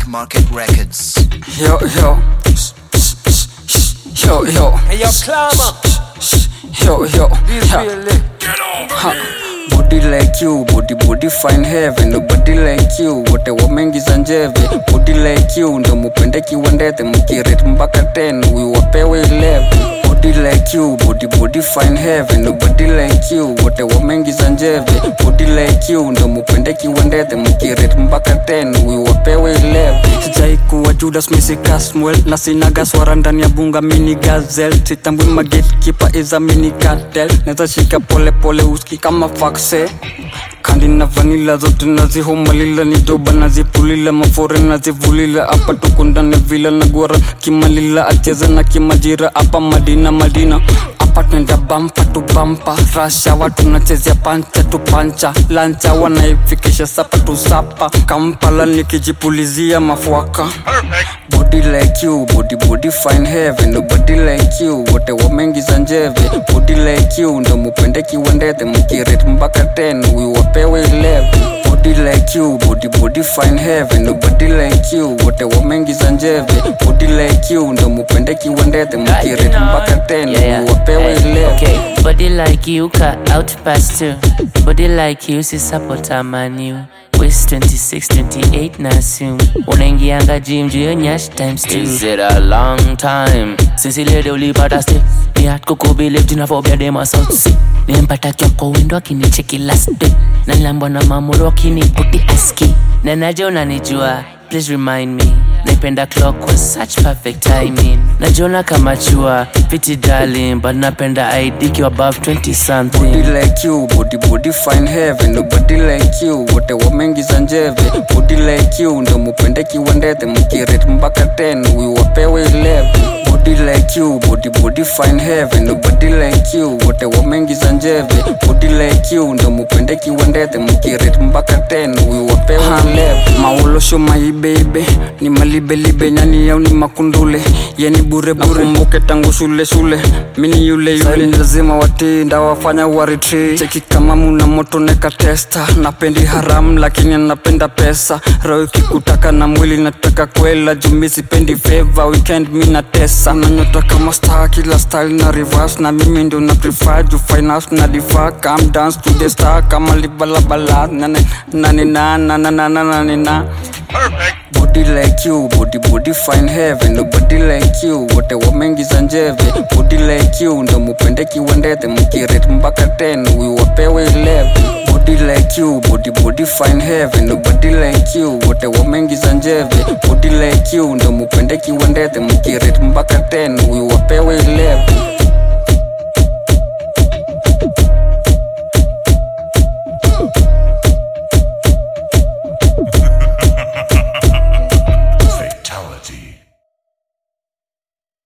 Market Records. Yo, yo. Yo, yo. Hey, yo, climber. Yo, yo. This Ha. really. Ha. Body like you, body body fine heaven Nobody like you, wote wameingiza njeve Body like you, ndo mupende kiwandete Mkirate mpaka 10, we wapewe 11 Body like you, body body fine heaven Nobody like you, wote wameingiza njeve Body like you, ndo mupende kiwandete Mkirate mpaka 10, we wapewe 11 Sijai kuwa Judas Misi Caswell Na sinaga swara ndani ya bunga mini gazel Sitambui magetkeeper is a mini cartel Neza shika pole pole uski kama fakse kandi na vanila zote nazihomalila ni doba nazipulila mafore nazivulila apa tukundane vila na gwara kimalila acheza na kimajira apa madina madina apa twenda bampa tu bampa rasha watu nachezea pancha tu pancha lancha wanaifikisha sapa tu sapa kampala nikijipulizia mafuaka body like you body body fine heaven nobody like you wote wameingiza njeve body like you ndo mupende kiwandete mkirate mpaka 10 we wapewe 11 body like you body body fine heaven nobody like you wote wameingiza njeve body like you ndo mupende kiwandete mkirate mpaka 10 Yeah, we wapewe yeah. 11 Okay, body like you cut out past two. Body like you si support manu. Waist 26, 28 na assume. Unaingianga gym juu ya nyash times two. Is it a long time since ile leo ulipata step? Ni hard kukubelieve tunavobia dema South Sea. Nilimpata kiwa kwa window akinicheki last day. Na nilambwa na mamuro akiniputi aski. Na naje unanijua, please remind me. Naipenda clock was such perfect timing. Najiona kama chua, pretty darling, but napenda ID kiwa above 20 body something. like you body body fine heaven nobody like you wote wameingiza njeve body like you ndo mupende kiwandete mkirate mpaka 10 we wapewe 11 body like you body body fine heaven nobody like you wote wameingiza njeve body like you ndo mupende kiwandete mkirate mpaka 10 we wapewe 11 maulosho maibeibe ni malibelibe nyani yau ni makundule yani bure bure mbuke tangu shule shule mini yule yule lazima watinda wafanya waritri cheki kama muna moto neka testa napendi haram lakini napenda pesa roho ikikutaka na mwili nataka kwela jumi sipendi feva weekend mi na tesa nanyota kama star kila style na reverse na mimi ndo na prefer ju finance na diva come dance to the star kama libalabala nane nane na na na na na na na body like you body body fine heaven nobody like you wote wameingiza njeve body like you ndo mupende kiwandete mkirate mpaka 10 we wapewe 11 body like you body body fine heaven nobody like you wote wameingiza njeve body like you ndo mupende kiwandete mkirate mpaka 10